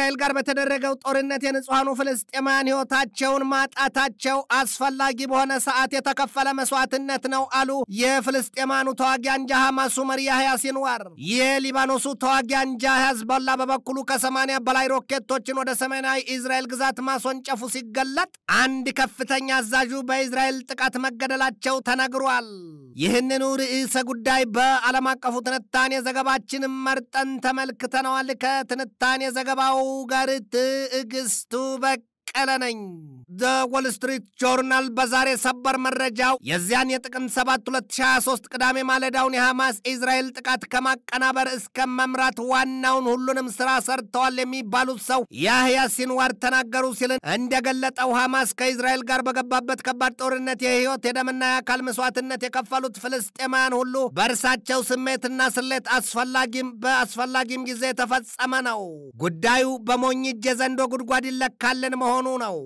ከእስራኤል ጋር በተደረገው ጦርነት የንጹሐኑ ፍልስጤማውያን ሕይወታቸውን ማጣታቸው አስፈላጊ በሆነ ሰዓት የተከፈለ መስዋዕትነት ነው አሉ የፍልስጤማኑ ተዋጊ አንጃ ሐማሱ መሪ ያህያ ሲንዋር። የሊባኖሱ ተዋጊ አንጃ ሄዝቦላ በበኩሉ ከሰማንያ በላይ ሮኬቶችን ወደ ሰሜናዊ እስራኤል ግዛት ማስወንጨፉ ሲገለጥ አንድ ከፍተኛ አዛዡ በእስራኤል ጥቃት መገደላቸው ተነግሯል። ይህንኑ ርዕሰ ጉዳይ በዓለም አቀፉ ትንታኔ ዘገባችን መርጠን ተመልክተነዋል። ከትንታኔ ዘገባው ጋር ትዕግስቱ በቀለ ነኝ። ዘ ወል ስትሪት ጆርናል በዛሬ ሰበር መረጃው የዚያን የጥቅምት 7 2023 ቅዳሜ ማለዳውን የሐማስ ኢዝራኤል ጥቃት ከማቀናበር እስከ መምራት ዋናውን ሁሉንም ሥራ ሰርተዋል የሚባሉት ሰው ያህያ ሲንዋር ተናገሩ ሲል እንደገለጠው ሐማስ ከኢዝራኤል ጋር በገባበት ከባድ ጦርነት የሕይወት የደምና የአካል መስዋዕትነት የከፈሉት ፍልስጤማውያን ሁሉ በእርሳቸው ስሜትና ስሌት አስፈላጊም በአስፈላጊም ጊዜ የተፈጸመ ነው። ጉዳዩ በሞኝ እጅ የዘንዶ ጉድጓድ ይለካልን መሆኑ ነው።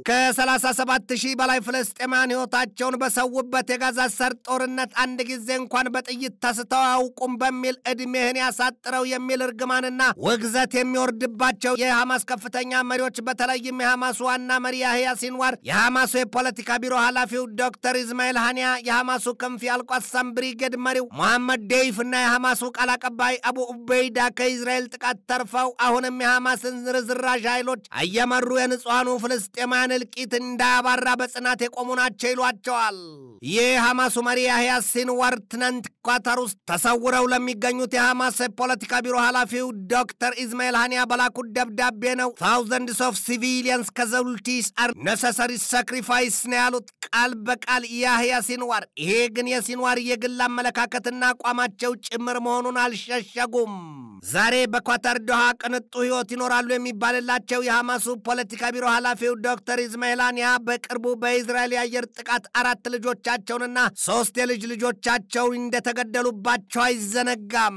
ከ37 ሺህ በላይ ፍልስጤማውያን ሕይወታቸውን በሰዉበት የጋዛ ሰርጥ ጦርነት አንድ ጊዜ እንኳን በጥይት ተስተው አያውቁም በሚል ዕድሜህን ያሳጥረው የሚል እርግማንና ውግዘት የሚወርድባቸው የሐማስ ከፍተኛ መሪዎች በተለይም የሐማሱ ዋና መሪ ያህያ ሲንዋር፣ የሐማሱ የፖለቲካ ቢሮ ኃላፊው ዶክተር ኢዝማኤል ሃኒያ፣ የሐማሱ ክንፍ የአልቋሳም ብሪጌድ መሪው መሐመድ ዴይፍ እና የሐማሱ ቃል አቀባይ አቡ ኡበይዳ ከኢዝራኤል ጥቃት ተርፈው አሁንም የሐማስን ርዝራዥ ኃይሎች እየመሩ የንጹሐኑ ፍልስጤማውያን እልቂት እንዳያባራ በጽናት የቆሙ ናቸው ይሏቸዋል። ይህ ሐማሱ መሪ ያህያ ሲንዋር ትናንት ኳታር ውስጥ ተሰውረው ለሚገኙት የሐማስ የፖለቲካ ቢሮ ኃላፊው ዶክተር ኢዝማኤል ሃኒያ በላኩት ደብዳቤ ነው። ታውዘንድስ ኦፍ ሲቪሊየንስ ከዘውልቲስ አር ነሰሰሪ ሳክሪፋይስ ነው ያሉት ቃል በቃል ያህያ ሲንዋር። ይሄ ግን የሲንዋር የግል አመለካከትና አቋማቸው ጭምር መሆኑን አልሸሸጉም። ዛሬ በኳታር ዶሃ ቅንጡ ሕይወት ይኖራሉ የሚባልላቸው የሐማሱ ፖለቲካ ቢሮ ኃላፊው ዶክተር ኢዝማኤል ሃኒያ በቅርቡ በኢዝራኤል የአየር ጥቃት አራት ልጆቻቸውንና ሦስት የልጅ ልጆቻቸው እንደተገደሉባቸው አይዘነጋም።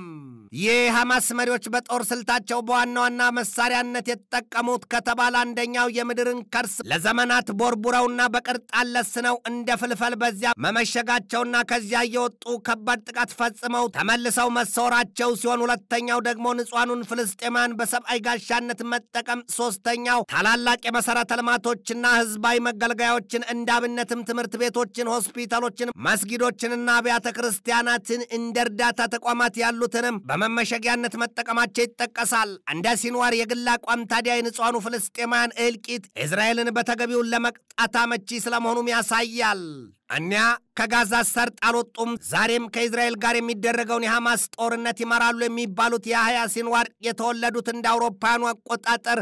የሐማስ መሪዎች በጦር ስልታቸው በዋና ዋና መሳሪያነት የተጠቀሙት ከተባለ አንደኛው የምድርን ከርስ ለዘመናት ቦርቡረውና በቅርጥ አለስነው እንደ ፍልፈል በዚያ መመሸጋቸውና ከዚያ እየወጡ ከባድ ጥቃት ፈጽመው ተመልሰው መሰወራቸው ሲሆን ሁለተኛው ደግሞ ንጹሐኑን ፍልስጤማውያን በሰብአዊ ጋሻነት መጠቀም፣ ሶስተኛው ታላላቅ የመሠረተ ልማቶችና ሕዝባዊ መገልገያዎችን እንደ አብነትም ትምህርት ቤቶችን፣ ሆስፒታሎችን፣ መስጊዶችንና አብያተ ክርስቲያናትን እንደ እርዳታ ተቋማት ያሉትንም በመመሸጊያነት መጠቀማቸው ይጠቀሳል። እንደ ሲንዋር የግል አቋም ታዲያ የንጹሐኑ ፍልስጤማውያን እልቂት እስራኤልን በተገቢውን ለመቅጣት አመቺ ስለመሆኑም ያሳያል። እኒያ ከጋዛ ሰርጥ አልወጡም። ዛሬም ከእስራኤል ጋር የሚደረገውን የሐማስ ጦርነት ይመራሉ የሚባሉት የያህያ ሲንዋር የተወለዱት እንደ አውሮፓውያኑ አቆጣጠር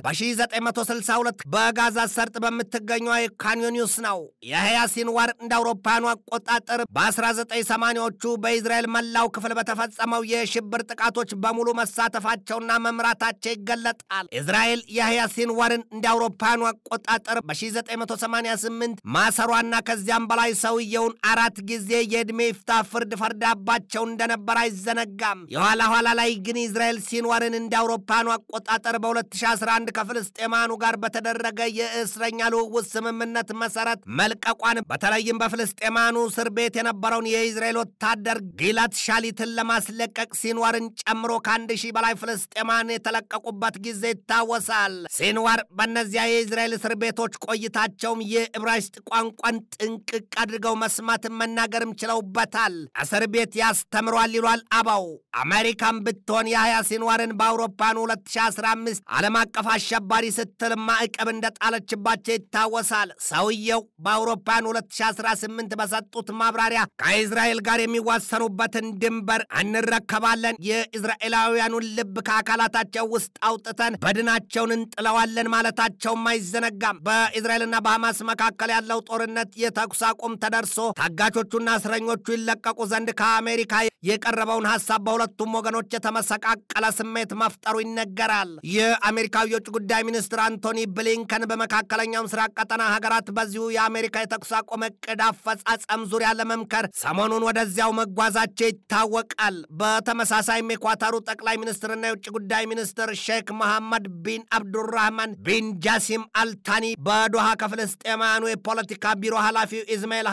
በ1962 በጋዛ ሰርጥ በምትገኘው ካንዮኒውስ ነው። የያህያ ሲንዋር እንደ አውሮፓውያኑ አቆጣጠር በ1980ዎቹ በእስራኤል መላው ክፍል በተፈጸመው የሽብር ጥቃቶች በሙሉ መሳተፋቸውና መምራታቸው ይገለጣል። እስራኤል የያህያ ሲንዋርን እንደ አውሮፓውያኑ አቆጣጠር በ1988 ማሰሯና ከዚያም በላይ ሰውየውን አራት ጊዜ የዕድሜ ይፍታ ፍርድ ፈርዳባቸው እንደነበር አይዘነጋም። የኋላ ኋላ ላይ ግን እስራኤል ሲንዋርን እንደ አውሮፓኑ አቆጣጠር በ2011 ከፍልስጤማኑ ጋር በተደረገ የእስረኛ ልውውጥ ስምምነት መሰረት መልቀቋን በተለይም በፍልስጤማኑ እስር ቤት የነበረውን የእስራኤል ወታደር ጊላት ሻሊትን ለማስለቀቅ ሲንዋርን ጨምሮ ከአንድ ሺህ በላይ ፍልስጤማን የተለቀቁበት ጊዜ ይታወሳል። ሲንዋር በእነዚያ የእስራኤል እስር ቤቶች ቆይታቸውም የዕብራይስጥ ቋንቋን ጥንቅቅ አድርገው መስማትን መናገርም ችለውበታል። እስር ቤት ያስተምሯል ይሏል አባው። አሜሪካን ብትሆን የያህያ ሲንዋርን በአውሮፓኑ 2015 ዓለም አቀፍ አሸባሪ ስትል ማዕቀብ እንደጣለችባቸው ይታወሳል። ሰውየው በአውሮፓኑ 2018 በሰጡት ማብራሪያ ከእስራኤል ጋር የሚዋሰኑበትን ድንበር እንረከባለን፣ የእስራኤላውያኑን ልብ ከአካላታቸው ውስጥ አውጥተን በድናቸውን እንጥለዋለን ማለታቸውም አይዘነጋም። በእስራኤልና በሐማስ መካከል ያለው ጦርነት የተኩስ አቁም ተደርሶ ታጋቾቹና እስረኞቹ ይለቀቁ ዘንድ ከአሜሪካ የቀረበውን ሐሳብ በሁለቱም ወገኖች የተመሰቃቀለ ስሜት መፍጠሩ ይነገራል። የአሜሪካው የውጭ ጉዳይ ሚኒስትር አንቶኒ ብሊንከን በመካከለኛው ምስራቅ ቀጠና ሀገራት በዚሁ የአሜሪካ የተኩስ አቁም እቅድ አፈጻጸም ዙሪያ ለመምከር ሰሞኑን ወደዚያው መጓዛቸው ይታወቃል። በተመሳሳይም የኳታሩ ጠቅላይ ሚኒስትርና የውጭ ጉዳይ ሚኒስትር ሼክ መሐመድ ቢን አብዱራህማን ቢን ጃሲም አልታኒ በዶሃ ከፍልስጤማውያኑ የፖለቲካ ቢሮ ኃላፊው ኢዝማኤል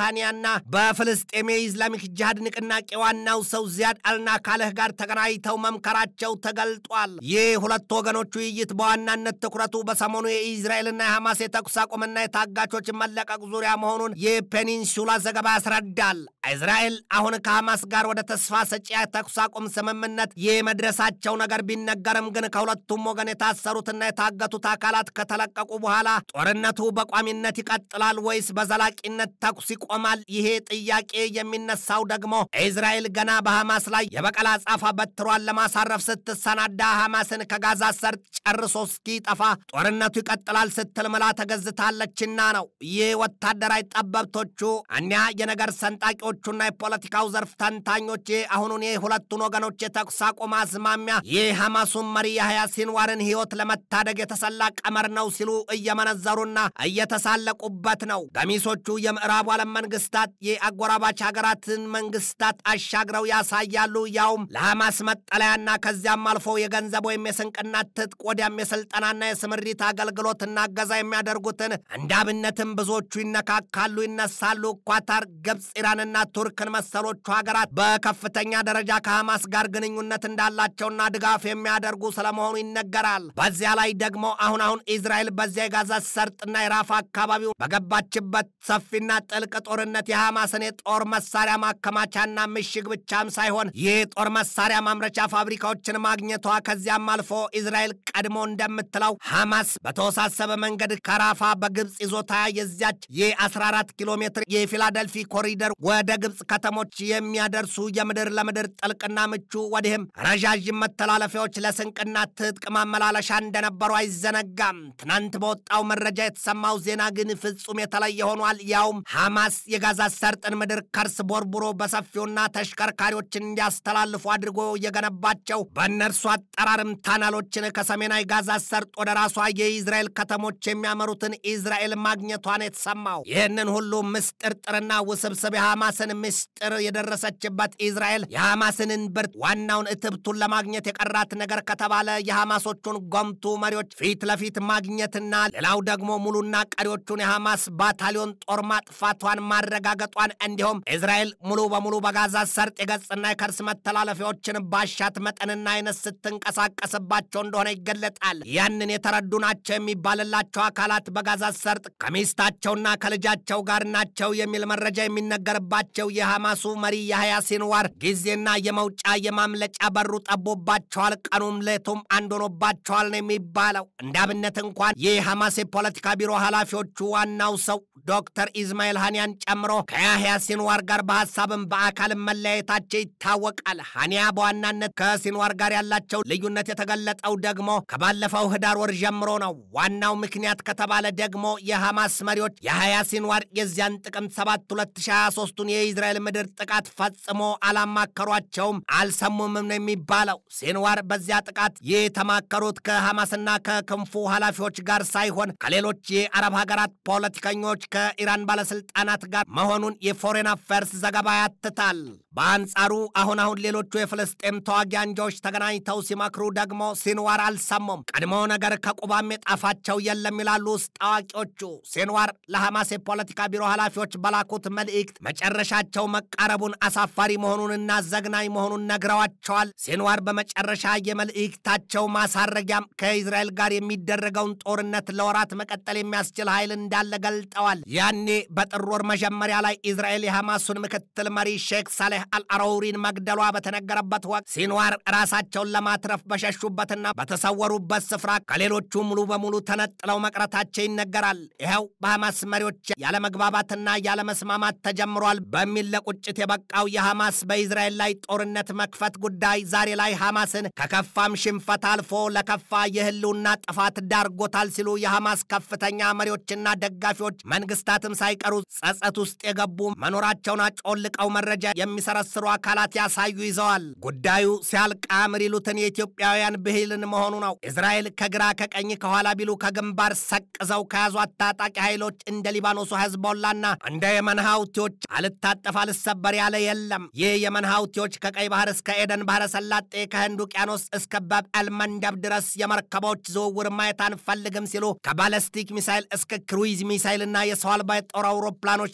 ሃኒያና በፍልስጤም የኢስላሚክ ጅሃድ ንቅናቄ ዋናው ሰው ዚያድ አልናካልህ ጋር ተገናኝተው መምከራቸው ተገልጧል። ይህ ሁለት ወገኖች ውይይት በዋናነት ትኩረቱ በሰሞኑ የኢዝራኤልና የሐማስ የተኩስ አቁምና የታጋቾች መለቀቅ ዙሪያ መሆኑን የፔኒንሱላ ዘገባ ያስረዳል። እስራኤል አሁን ከሐማስ ጋር ወደ ተስፋ ሰጪ የተኩስ አቁም ስምምነት የመድረሳቸው ነገር ቢነገርም ግን ከሁለቱም ወገን የታሰሩትና የታገቱት አካላት ከተለቀቁ በኋላ ጦርነቱ በቋሚነት ይቀጥላል ወይስ በዘላቂነት ተኩስ ይቆማል? ይሄ ጥያቄ የሚነሳው ደግሞ እስራኤል ገና በሐማስ ላይ የበቀል አጻፋ በትሯን ለማሳረፍ ስትሰናዳ ሐማስን ከጋዛ ሰርጥ ጨርሶ እስኪጠፋ ጦርነቱ ይቀጥላል ስትል ምላ ተገዝታለችና ነው። ይህ ወታደራዊ ጠበብቶቹ እኒያ የነገር ሰንጣቂዎቹና የፖለቲካው ዘርፍ ተንታኞች አሁኑን የሁለቱን ወገኖች የተኩስ አቁም አዝማሚያ የሐማሱን መሪ ያህያ ሲንዋርን ሕይወት ለመታደግ የተሰላ ቀመር ነው ሲሉ እየመነዘሩና እየተሳለቁበት ነው። ገሚሶቹ የምዕራቡ ዓለም መንግስታት የአጎራባች ሀገራትን መንግስታት አሻግረው ያሳያሉ። ያውም ለሐማስ መጠለያና ከዚያም አልፎ የገንዘብ ወይም የስንቅና ትጥቅ ወዲያም የስልጠናና የስምሪት አገልግሎትና እገዛ የሚያደርጉትን እንደ አብነትም ብዙዎቹ ይነካካሉ፣ ይነሳሉ። ኳታር፣ ግብፅ፣ ኢራንና ቱርክን መሰሎቹ ሀገራት በከፍተኛ ደረጃ ከሐማስ ጋር ግንኙነት እንዳላቸውና ድጋፍ የሚያደርጉ ስለመሆኑ ይነገራል። በዚያ ላይ ደግሞ አሁን አሁን ኢዝራኤል በዚያ የጋዛ ሰርጥና የራፋ አካባቢው በገባችበት ሰፊና ጥልቅ ጦርነት የሐማስን የጦር መሳሪያ ማከማቻና ምሽግ ብቻም ሳይሆን የጦር መሳሪያ ማምረቻ ፋብሪካዎችን ማግኘቷ ከዚያም አልፎ ኢዝራኤል ቀድሞ እንደምትለው ሐማስ በተወሳሰበ መንገድ ከራፋ በግብፅ ይዞታ የዚያች የ14 ኪሎ ሜትር የፊላደልፊ ኮሪደር ወደ ግብፅ ከተሞች የሚያደርሱ የምድር ለምድር ጥልቅና ምቹ ወዲህም ረዣዥም መተላለፊያዎች ለስንቅና ትጥቅ ማመላለሻ እንደነበሩ አይዘነጋም። ትናንት በወጣው መረጃ የተሰማው ዜና ግን ፍጹም የተለየ ሆኗል። ያውም ሐማስ የጋዛ ሰርጥን ምድር ከርስ ቦርቡሮ በሰፊውና ተሽከርካሪዎችን እንዲያስተላልፉ አድርጎ የገነባቸው በእነርሱ አጠራርም ታናሎችን ከሰሜናዊ ጋዛ ሰርጥ ወደ ራሷ የኢዝራኤል ከተሞች የሚያመሩትን ኢዝራኤል ማግኘቷን የተሰማው ይህንን ሁሉ ምስጥርጥርና ውስብስብ የሐማስን ምስጢር የደረሰችበት ኢዝራኤል የሐማስን እንብርት ዋናውን እትብቱን ለማግኘት የቀራት ነገር ከተባለ የሐማሶቹን ጎምቱ መሪዎች ፊት ለፊት ማግኘትና ሌላው ደግሞ ሙሉና ቀሪዎቹን የሐማስ ባታሊዮን ጦር ማጥፋቷን ማረጋገጧን እንዲሁም እስራኤል ሙሉ በሙሉ በጋዛ ሰርጥ የገጽና የከርስ መተላለፊያዎችን ባሻት መጠንና አይነት ስትንቀሳቀስባቸው እንደሆነ ይገለጣል። ያንን የተረዱ ናቸው የሚባልላቸው አካላት በጋዛ ሰርጥ ከሚስታቸውና ከልጃቸው ጋር ናቸው የሚል መረጃ የሚነገርባቸው የሐማሱ መሪ ያህያ ሲንዋር ጊዜና የመውጫ የማምለጫ በሩ ጠቦባቸዋል፣ ቀኑም ሌቱም አንድ ሆኖባቸዋል ነው የሚባለው። እንደ አብነት እንኳን የሐማስ የፖለቲካ ቢሮ ኃላፊዎቹ ዋናው ሰው ዶክተር ኢዝማኤል ሃኒያን ጨምሮ ከያህያ ሲንዋር ጋር በሐሳብም በአካልም መለያየታቸው ይታወቃል። ሃኒያ በዋናነት ከሲንዋር ጋር ያላቸው ልዩነት የተገለጠው ደግሞ ከባለፈው ህዳር ወር ጀምሮ ነው። ዋናው ምክንያት ከተባለ ደግሞ የሐማስ መሪዎች የሐያ ሲንዋር የዚያን ጥቅምት 7 2023ቱን የኢዝራኤል ምድር ጥቃት ፈጽሞ አላማከሯቸውም፣ አልሰሙምም ነው የሚባለው። ሲንዋር በዚያ ጥቃት የተማከሩት ከሐማስና ከክንፉ ኃላፊዎች ጋር ሳይሆን ከሌሎች የአረብ ሀገራት ፖለቲከኞች ከኢራን ባለስልጣናት ጋር መሆኑን የፎሬን አፌርስ ዘገባ ያትታል። በአንጻሩ አሁን አሁን ሌሎቹ የፍልስጤም ተዋጊ አንጃዎች ተገናኝተው ሲመክሩ ደግሞ ሲንዋር አልሰሙም። ቀድሞ ነገር ከቁባም የጣፋቸው የለም ይላሉ ውስጥ አዋቂዎቹ። ሲንዋር ለሐማስ የፖለቲካ ቢሮ ኃላፊዎች በላኩት መልእክት መጨረሻቸው መቃረቡን አሳፋሪ መሆኑንና ዘግናኝ መሆኑን ነግረዋቸዋል። ሲንዋር በመጨረሻ የመልእክታቸው ማሳረጊያም ከኢዝራኤል ጋር የሚደረገውን ጦርነት ለወራት መቀጠል የሚያስችል ኃይል እንዳለ ገልጠዋል። ያኔ በጥር ወር መጀመሪያ ላይ ኢዝራኤል የሐማሱን ምክትል መሪ ሼክ ሳሌህ አልአረውሪን መግደሏ በተነገረበት ወቅት ሲንዋር ራሳቸውን ለማትረፍ በሸሹበትና በተሰወሩበት ስፍራ ከሌሎቹ ሙሉ በሙሉ ተነጥለው መቅረታቸው ይነገራል። ይኸው በሐማስ መሪዎች ያለመግባባትና ያለመስማማት ተጀምሯል በሚል ለቁጭት የበቃው የሐማስ በኢዝራኤል ላይ ጦርነት መክፈት ጉዳይ ዛሬ ላይ ሐማስን ከከፋም ሽንፈት አልፎ ለከፋ የህልውና ጥፋት ዳርጎታል ሲሉ የሐማስ ከፍተኛ መሪዎችና ደጋፊዎች መንግስታትም ሳይቀሩ ጸጸት ውስጥ የገቡ መኖራቸውን አጮልቀው መረጃ የሚሰረስሩ አካላት ያሳዩ ይዘዋል። ጉዳዩ ሲያልቅ አምር ይሉትን የኢትዮጵያውያን ብሂልን መሆኑ ነው። እስራኤል ከግራ ከቀኝ ከኋላ ቢሉ ከግንባር ሰቅዘው ከያዟት ታጣቂ ኃይሎች እንደ ሊባኖሱ ሄዝቦላና እንደ የመን ሀውቲዎች አልታጠፍ አልሰበር ያለ የለም። ይህ የመን ሀውቲዎች ከቀይ ባህር እስከ ኤደን ባህረ ሰላጤ ከህንድ ውቅያኖስ እስከ ባብ አልመንደብ ድረስ የመርከቦች ዝውውር ማየት አንፈልግም ሲሉ ከባለስቲክ ሚሳይል እስከ ክሩይዝ ሚሳይልና የሰው አልባ የጦር አውሮፕላኖች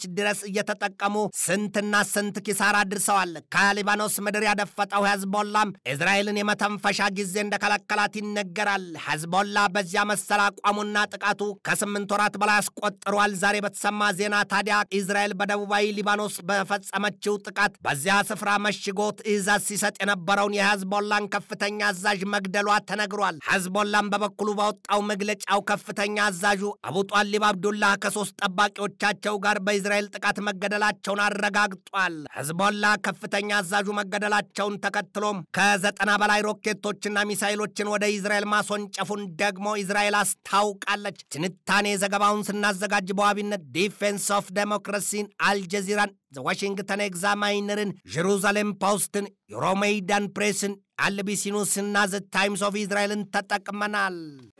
ድረስ እየተጠቀሙ ስንትና ስንት ኪሳራ አድርሰዋል። ከሊባኖስ ምድር ያደፈጠው ሄዝቦላም እስራኤልን የመተንፈሻ ጊዜ እንደከለከላት ይነገራል። ሄዝቦላ በዚያ መሰል አቋሙና ጥቃቱ ከስምንት ወራት በላይ አስቆጥሯል። ዛሬ በተሰማ ዜና ታዲያ እስራኤል በደቡባዊ ሊባኖስ በፈጸመችው ጥቃት በዚያ ስፍራ መሽጎ ትዕዛዝ ሲሰጥ የነበረውን የሄዝቦላን ከፍተኛ አዛዥ መግደሏ ተነግሯል። ሄዝቦላም በበኩሉ ባወጣው መግለጫው ከፍተኛ አዛዡ አቡ ጧሊብ አብዱላህ ከሶስት ጠባቂዎቻቸው ጋር በእስራኤል ጥቃት መገደላቸውን አረጋግጧል። ሄዝቦላ ከፍተኛ አዛዡ መገደላቸውን ተከትሎም ከዘጠና በላይ ሮኬቶችና ሚሳይሎችን ወደ እስራኤል ማስወንጨፉን ደግሞ እስራኤል አስታውቃለች። ትንታኔ ዘገባውን ስናዘጋጅ በዋቢነት ዲፌንስ ኦፍ ዴሞክራሲን፣ አልጀዚራን፣ ዋሽንግተን ኤግዛማይነርን፣ ጀሩዛሌም ፖስትን፣ ዩሮሜይዳን ፕሬስን፣ አልቢሲ ኒውስና ዘ ታይምስ ኦፍ እስራኤልን ተጠቅመናል።